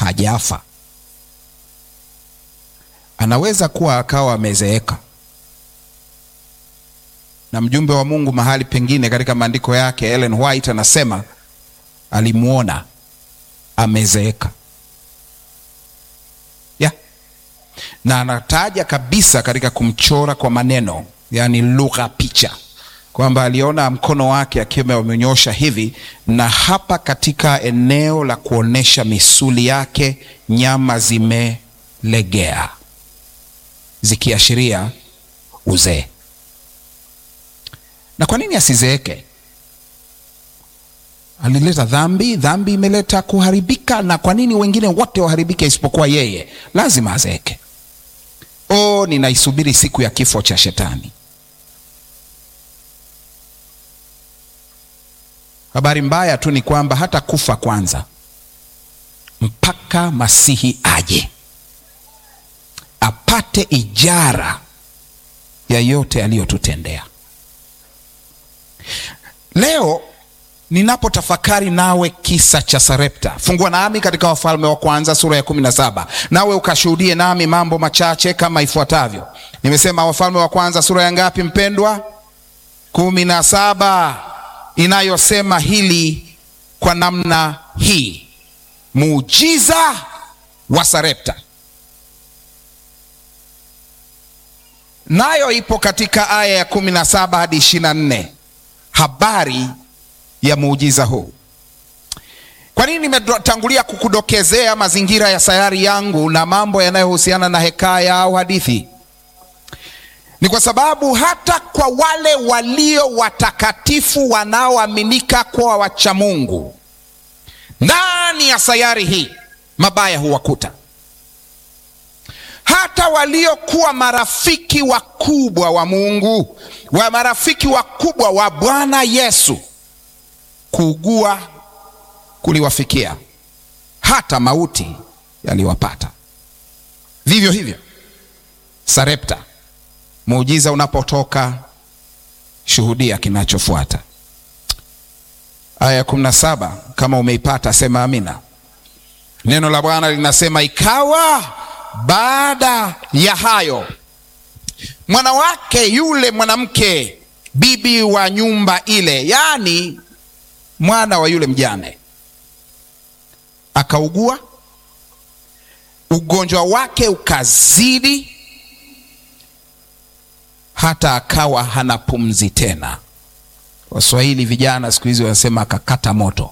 hajafa. Anaweza kuwa akawa amezeeka, na mjumbe wa Mungu mahali pengine katika maandiko yake Ellen White anasema alimwona amezeeka ya na anataja kabisa katika kumchora kwa maneno, yaani lugha picha, kwamba aliona mkono wake akiwa amenyosha hivi, na hapa katika eneo la kuonesha misuli yake nyama zimelegea zikiashiria uzee. Na kwa nini asizeeke? Alileta dhambi, dhambi imeleta kuharibika. Na kwa nini wengine wote waharibike isipokuwa yeye? Lazima azeeke. Oh, ninaisubiri siku ya kifo cha Shetani. Habari mbaya tu ni kwamba hata kufa kwanza mpaka Masihi aje apate ijara ya yote aliyotutendea. Leo ninapotafakari nawe kisa cha Sarepta, fungua nami katika Wafalme wa Kwanza sura ya kumi na saba nawe ukashuhudie nami mambo machache kama ifuatavyo. Nimesema Wafalme wa Kwanza sura ya ngapi mpendwa? kumi na saba inayosema hili kwa namna hii, muujiza wa Sarepta. Nayo ipo katika aya ya kumi na saba hadi ishirini na nne habari ya muujiza huu. Kwa nini nimetangulia kukudokezea mazingira ya sayari yangu na mambo yanayohusiana na hekaya au hadithi? Ni kwa sababu hata kwa wale walio watakatifu wanaoaminika kuwa wacha Mungu ndani ya sayari hii, mabaya huwakuta. Hata waliokuwa marafiki wakubwa wa Mungu, wa marafiki wakubwa wa Bwana Yesu, kuugua kuliwafikia, hata mauti yaliwapata. Vivyo hivyo Sarepta, muujiza unapotoka, shuhudia kinachofuata. Aya ya kumi na saba kama umeipata sema amina. Neno la Bwana linasema ikawa baada ya hayo mwanawake yule mwanamke bibi wa nyumba ile, yaani mwana wa yule mjane, akaugua, ugonjwa wake ukazidi, hata akawa hana pumzi tena. Waswahili vijana siku hizi wanasema akakata moto.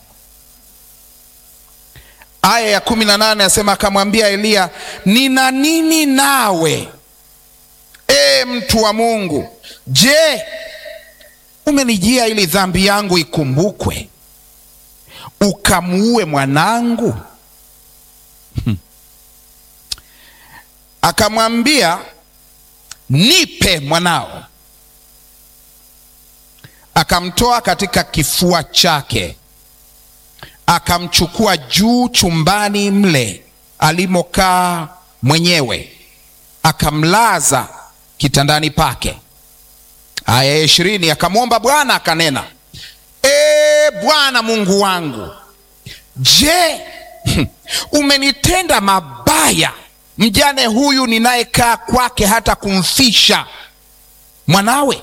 Aya ya kumi na nane asema akamwambia Eliya, nina nini nawe, e mtu wa Mungu? Je, umenijia ili dhambi yangu ikumbukwe ukamuue mwanangu? Hmm. Akamwambia, nipe mwanao. Akamtoa katika kifua chake akamchukua juu chumbani mle alimokaa mwenyewe, akamlaza kitandani pake. Aya ya ishirini, akamwomba Bwana akanena, e Bwana Mungu wangu, je, umenitenda mabaya mjane huyu ninayekaa kwake hata kumfisha mwanawe?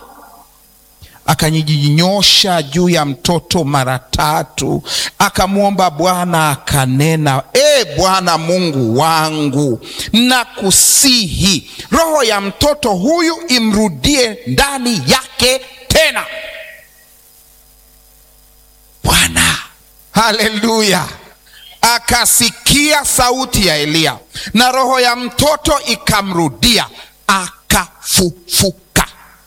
Akajinyosha juu ya mtoto mara tatu, akamwomba Bwana akanena, e Bwana Mungu wangu, nakusihi roho ya mtoto huyu imrudie ndani yake tena. Bwana, haleluya! Akasikia sauti ya Eliya na roho ya mtoto ikamrudia, akafufuka.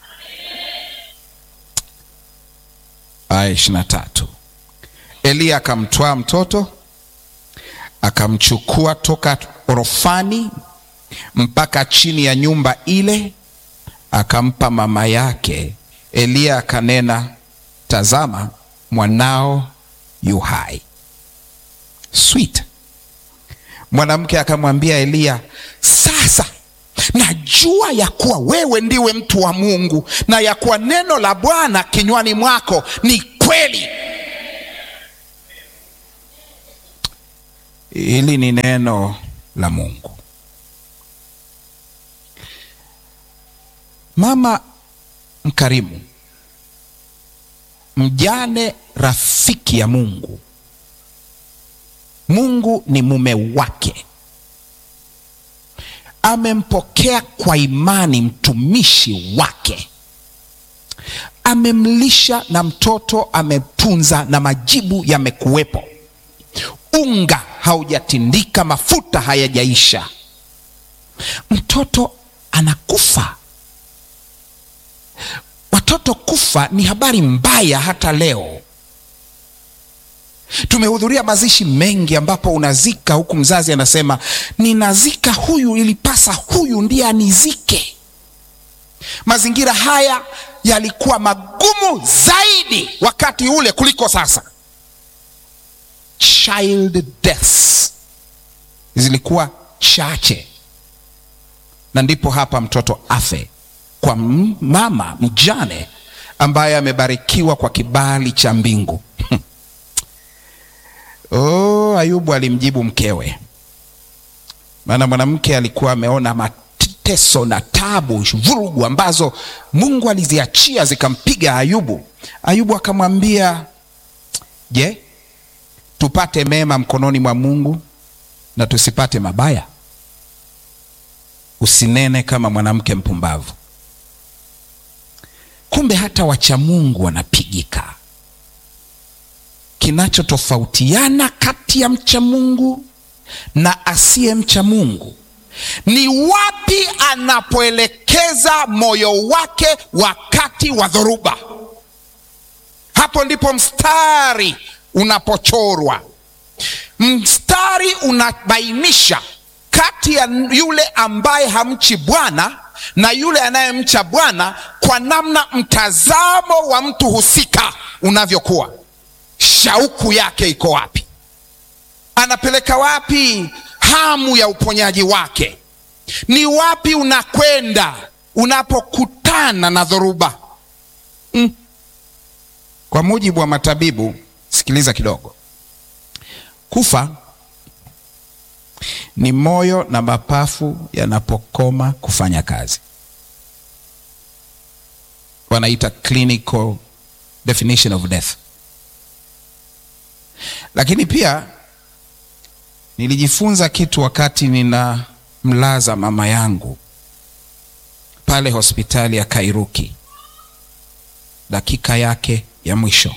Aya ishirini na tatu. Eliya akamtwaa mtoto akamchukua toka orofani mpaka chini ya nyumba ile, akampa mama yake. Eliya akanena, tazama, mwanao yu hai. Sweet. Mwanamke akamwambia Eliya, sasa najua ya kuwa wewe ndiwe mtu wa Mungu na ya kuwa neno la Bwana kinywani mwako ni kweli. Hili ni neno la Mungu. Mama mkarimu, mjane, rafiki ya Mungu. Mungu ni mume wake, amempokea kwa imani mtumishi wake, amemlisha na mtoto ametunza, na majibu yamekuwepo. Unga haujatindika, mafuta hayajaisha, mtoto anakufa. Watoto kufa ni habari mbaya hata leo. Tumehudhuria mazishi mengi ambapo unazika huku mzazi anasema ninazika huyu, ilipasa huyu ndiye anizike. Mazingira haya yalikuwa magumu zaidi wakati ule kuliko sasa. Child deaths zilikuwa chache, na ndipo hapa mtoto afe kwa mama mjane ambaye amebarikiwa kwa kibali cha mbingu. Oh, Ayubu alimjibu mkewe, maana mwanamke alikuwa ameona mateso na tabu, vurugu ambazo Mungu aliziachia zikampiga Ayubu. Ayubu akamwambia, je, tupate mema mkononi mwa Mungu na tusipate mabaya? Usinene kama mwanamke mpumbavu. Kumbe hata wacha Mungu wanapigika. Kinachotofautiana kati ya mcha Mungu na asiye mcha Mungu ni wapi anapoelekeza moyo wake wakati wa dhoruba. Hapo ndipo mstari unapochorwa. Mstari unabainisha kati ya yule ambaye hamchi Bwana na yule anayemcha Bwana kwa namna mtazamo wa mtu husika unavyokuwa. Shauku yake iko wapi? Anapeleka wapi hamu ya uponyaji wake? Ni wapi unakwenda unapokutana na dhoruba? Mm. Kwa mujibu wa matabibu, sikiliza kidogo. Kufa ni moyo na mapafu yanapokoma kufanya kazi. Wanaita clinical definition of death. Lakini pia nilijifunza kitu wakati ninamlaza mama yangu pale hospitali ya Kairuki, dakika yake ya mwisho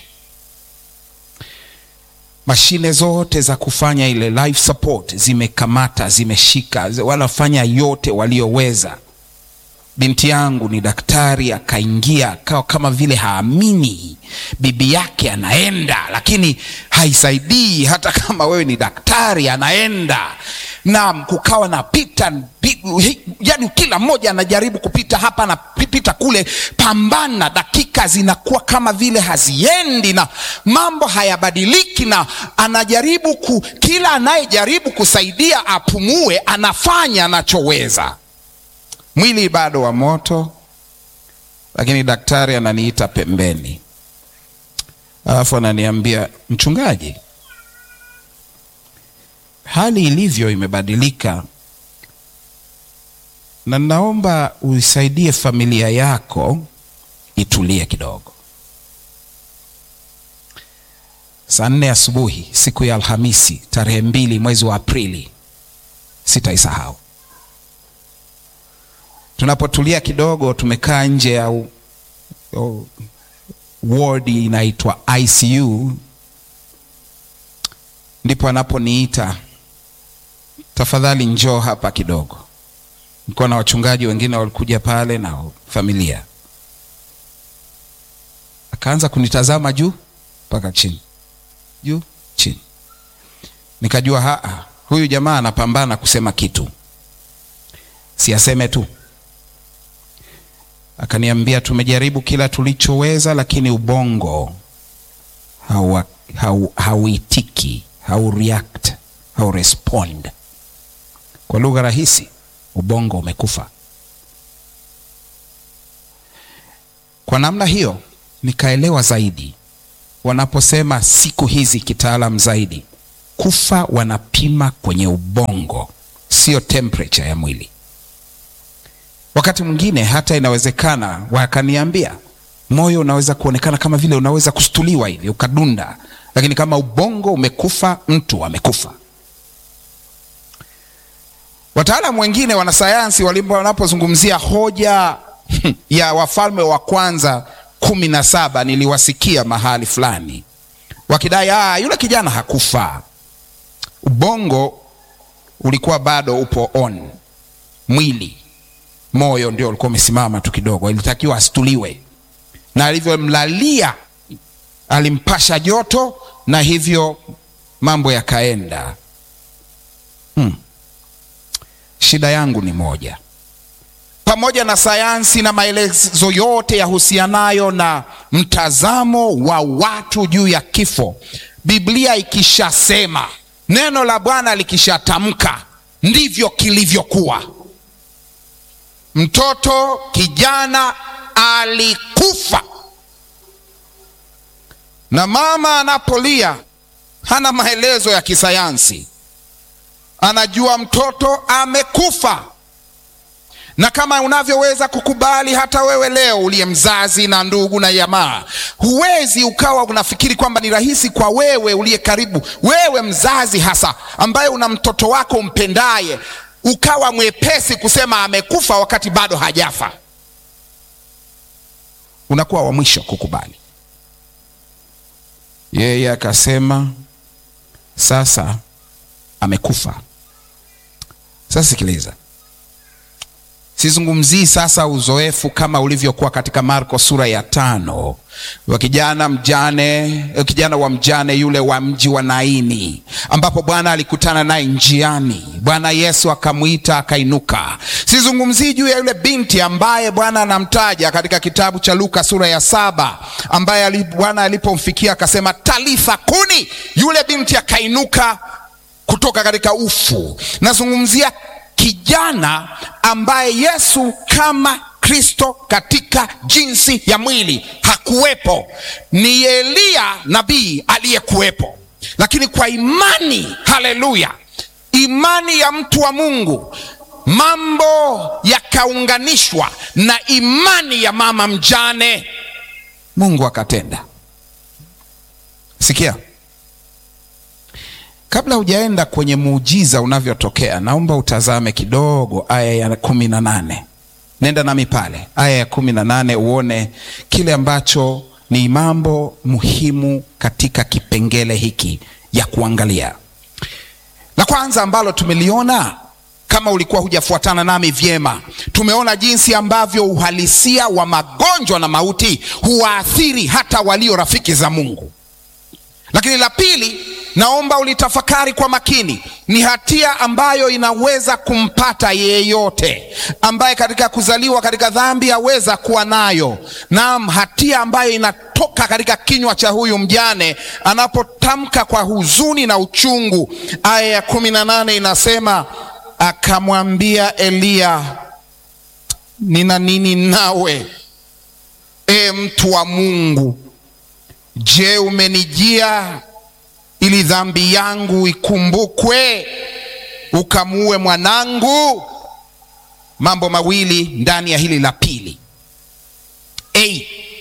mashine zote za kufanya ile life support zimekamata, zimeshika, wanafanya yote walioweza. Binti yangu ni daktari, akaingia akawa kama vile haamini bibi yake anaenda, lakini haisaidii. Hata kama wewe ni daktari, anaenda na kukawa na pita, yani kila mmoja anajaribu kupita hapa na pita kule, pambana. Dakika zinakuwa kama vile haziendi na mambo hayabadiliki, na anajaribu ku, kila anayejaribu kusaidia apumue, anafanya anachoweza. Mwili bado wa moto, lakini daktari ananiita pembeni, alafu ananiambia mchungaji, hali ilivyo imebadilika, na naomba uisaidie familia yako itulie kidogo. Saa nne asubuhi siku ya Alhamisi tarehe mbili mwezi wa Aprili, sitaisahau. Tunapotulia kidogo, tumekaa nje ya wodi inaitwa ICU, ndipo anaponiita tafadhali, njoo hapa kidogo. Nilikuwa na wachungaji wengine walikuja pale na familia, akaanza kunitazama juu mpaka chini, juu chini. Nikajua haa, huyu jamaa anapambana kusema kitu, si aseme tu. Akaniambia tumejaribu kila tulichoweza, lakini ubongo hauitiki, hau, hau react, hau respond. Kwa lugha rahisi, ubongo umekufa. Kwa namna hiyo nikaelewa zaidi wanaposema siku hizi kitaalam zaidi kufa wanapima kwenye ubongo, sio temperature ya mwili. Wakati mwingine hata inawezekana wakaniambia moyo unaweza kuonekana kama vile unaweza kustuliwa hivi ukadunda, lakini kama ubongo umekufa, mtu amekufa. Wataalamu wengine wanasayansi wanapozungumzia hoja ya Wafalme wa Kwanza kumi na saba niliwasikia mahali fulani wakidai ah, yule kijana hakufa, ubongo ulikuwa bado upo on, mwili moyo ndio ulikuwa umesimama tu kidogo, ilitakiwa astuliwe, na alivyomlalia alimpasha joto na hivyo mambo yakaenda. Hmm. Shida yangu ni moja, pamoja na sayansi na maelezo yote yahusianayo na mtazamo wa watu juu ya kifo, Biblia ikishasema, neno la Bwana likishatamka, ndivyo kilivyokuwa. Mtoto kijana alikufa, na mama anapolia hana maelezo ya kisayansi, anajua mtoto amekufa. Na kama unavyoweza kukubali hata wewe leo uliye mzazi na ndugu na jamaa, huwezi ukawa unafikiri kwamba ni rahisi kwa wewe uliye karibu, wewe mzazi hasa ambaye una mtoto wako umpendaye ukawa mwepesi kusema amekufa wakati bado hajafa. Unakuwa wa mwisho kukubali. Yeye akasema sasa amekufa. Sasa sikiliza, sizungumzii sasa uzoefu kama ulivyokuwa katika Marko sura ya tano wa kijana mjane, kijana wa mjane yule wa mji wa Naini, ambapo Bwana alikutana naye njiani. Bwana Yesu akamwita akainuka. Sizungumzii juu ya yule binti ambaye Bwana anamtaja katika kitabu cha Luka sura ya saba, ambaye Bwana alipomfikia akasema talitha kuni, yule binti akainuka kutoka katika ufu. Nazungumzia kijana ambaye Yesu kama Kristo katika jinsi ya mwili hakuwepo. Ni Eliya nabii aliyekuwepo, lakini kwa imani, haleluya, imani ya mtu wa Mungu, mambo yakaunganishwa na imani ya mama mjane, Mungu akatenda. Sikia, kabla hujaenda kwenye muujiza unavyotokea, naomba utazame kidogo aya ya kumi na nane. Nenda nami pale aya ya kumi na nane uone kile ambacho ni mambo muhimu katika kipengele hiki ya kuangalia. La kwanza ambalo tumeliona, kama ulikuwa hujafuatana nami vyema, tumeona jinsi ambavyo uhalisia wa magonjwa na mauti huwaathiri hata walio rafiki za Mungu. Lakini la pili, naomba ulitafakari kwa makini. Ni hatia ambayo inaweza kumpata yeyote ambaye katika kuzaliwa katika dhambi aweza kuwa nayo. Naam, hatia ambayo inatoka katika kinywa cha huyu mjane anapotamka kwa huzuni na uchungu. Aya ya kumi na nane inasema akamwambia Eliya, nina nini nawe, e mtu wa Mungu? Je, umenijia ili dhambi yangu ikumbukwe ukamuue mwanangu? Mambo mawili ndani ya hili la pili. Hey,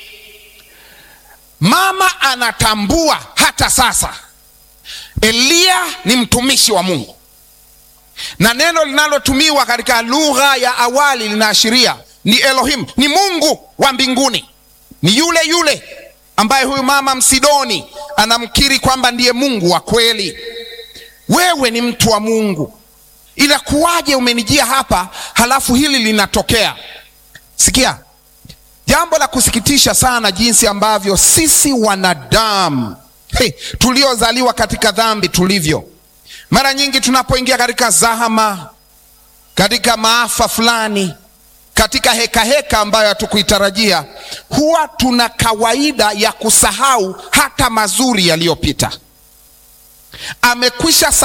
mama anatambua hata sasa Eliya ni mtumishi wa Mungu, na neno linalotumiwa katika lugha ya awali linaashiria ni Elohim, ni Mungu wa mbinguni, ni yule yule ambaye huyu mama Msidoni anamkiri kwamba ndiye Mungu wa kweli. Wewe ni mtu wa Mungu, inakuwaje umenijia hapa halafu hili linatokea? Sikia, jambo la kusikitisha sana jinsi ambavyo sisi wanadamu hey, tuliozaliwa katika dhambi tulivyo. Mara nyingi tunapoingia katika zahama, katika maafa fulani katika heka heka ambayo hatukuitarajia, huwa tuna kawaida ya kusahau hata mazuri yaliyopita. Amekwisha